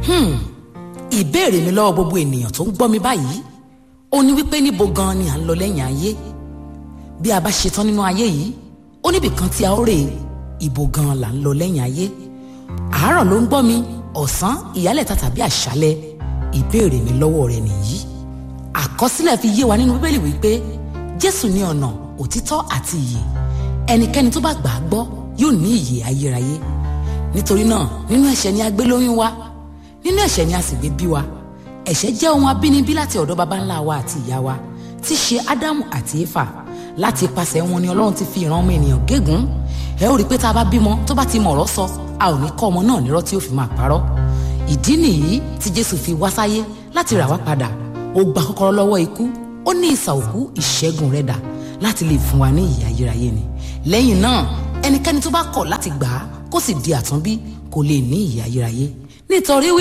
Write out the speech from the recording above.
ìbéèrè mi lọ́wọ́ gbogbo ènìyàn tó ń gbọ́ mi báyìí ó ní wípé níbo gan ni à ń lọ lẹ́yìn ayé bí a bá ṣetán nínú ayé yìí ó níbì kan tí a ó rè ibo gan là ń lọ lẹ́yìn ayé àárọ̀ ló ń gbọ́ mi ọ̀sán ìyálẹ̀ta tàbí àṣálẹ́ ìbéèrè mi lọ́wọ́ rẹ nìyí àkọsílẹ̀ fi yé wa nínú bíbélì wípé jésù ní ọ̀nà òtítọ́ àti ìyè ẹnikẹ́ni tó bá gbà á gbọ́ yóò ní ìyè ayérayé nítorí náà nínú ẹ̀ṣẹ̀ ni a gbé lóyún wa nínú ẹ̀ṣẹ̀ ni a sì gbé bí wa ẹ̀ṣẹ̀ jẹ́ ohun abínibí láti ọ̀dọ̀ baba ńlá wa àti ìyá wa tí ṣe ádámù àti éfà láti ipasẹ̀ wọn ni ọlọ́run ti fi ìran ọmọ ènìyàn gégùn ẹ ó rí i pé tá a bá bímọ tó bá ti mọ̀ ọ̀rọ̀ sọ a ò ní kọ́ ọmọ náà nírọ́ tí ó fi máa parọ́ ìdí nìyí tí jésù fi wá sáyé láti rà wá padà ó gba kọ́kọ́rọ́ lọ́wọ́ ikú ó ní ìsà òkú ìṣẹ́gun rẹ̀ dà láti lè fún wa ní ìyè ayérayé ni lẹ́yìn náà ẹnikẹ́ni tó bá kọ̀ láti gbà á kó sì di àtúnbí kò lè ní ìyè ayérayé nítorí wí